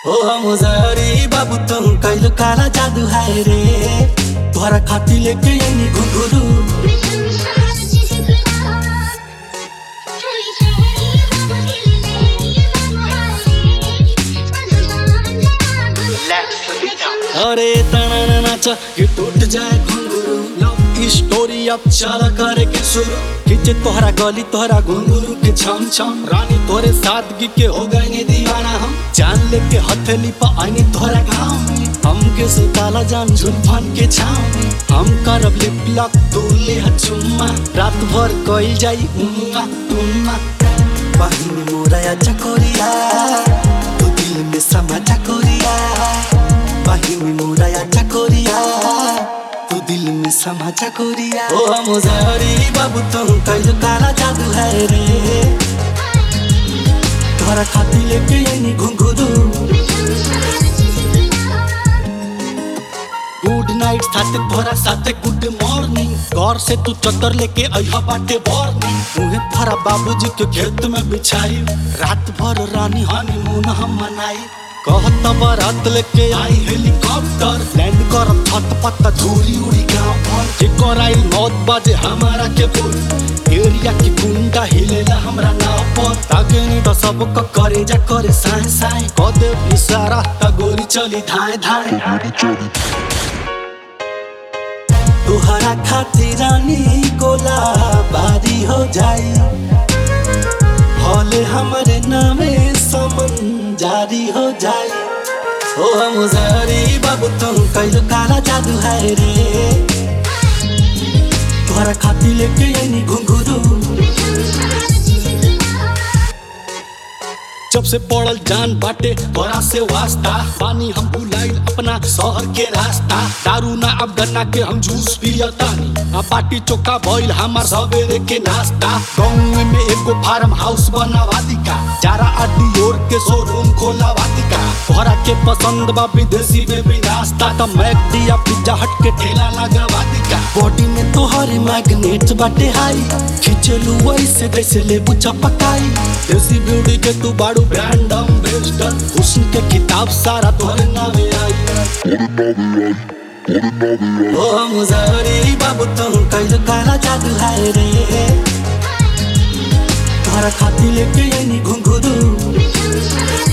ओ मुजारी बाबू तुम कैलो काला जादू है रे तोहरा खाती लेके यही घुंघरू अरे तना नाच कि टूट जाए घुंघरू लव स्टोरी अब चला करे के शुरू खींचे तोहरा गली तोहरा घुंघरू के छम छम रानी तोरे सादगी के हो गए ने दीवाना हम जान लेके हथेली पर आईनी तोहरा गाँव में हमके सुताला जान झुलफान के छाव में हम करब लिप लॉक तू ले चुम्मा रात भर कइल जाई उम्मा तुम्मा बहिनी मोरा चकोरिया तू दिल में समा चकोरिया बहिनी मोरा चकोरिया तू दिल में समा चकोरिया ओ मुजारी बाबू तुम कैल काला जादू है रे तोहरा खाती लेके यही घुंघरू गुड नाइट साथे तोहरा साथे गुड मॉर्निंग घर से तू चद्दर लेके अइहा बाटे बॉर्निंग उहे तोहरा बाबूजी के खेत में बिछाई रात भर रानी हनीमून हम मनाई कहत बारात लेके आई हेलीकॉप्टर लैंड कर छत पत्ता धूरी उड़ी गांव पर जेकर आई मौत बाजे हमारा के बोल एरिया की गुंडा हिलेला हमरा नाव पर ताके नहीं तो सब क करे जा करे साए साए कह दे इशारा त गोली चली धाए धाए तुहरा खातिर रानी गोला बारी हो जाई हौले हमारे नामे समन जारी हो जाई ओ मुजारी बाबू तुम कैलो काला जादू है रे तुहरा खातिर लेके यही घुंघरू जब से पड़ल जान बाटे बड़ा से वास्ता पानी हम भुलाइल अपना शहर के रास्ता दारू ना अब गन्ना के हम जूस पियतानी आ बाटी चोखा भइल हमार सवेरे के नाश्ता गाँव में एगो फार्म हाउस बनावा दिका जारा अडियोर के शोरूम खोलावा दिका तोहरा के पसंद बा विदेशी में भी नाश्ता त मैकडी या पिज्जा हट के ठेला लगावा दिका बॉडी में तोहरे मैग्नेट बाटे हाई खिंचलू वैसे जैसे लेबू चपकाई देसी ब्यूटी के तू बाड़ू ब्रांड एम्बेसडर हुस्न के किताब सारा तोहरे नामे आई ओ मुजारी बाबू तुम कैल काला जादू है रे तोहरा खाती लेके यही घुंघरू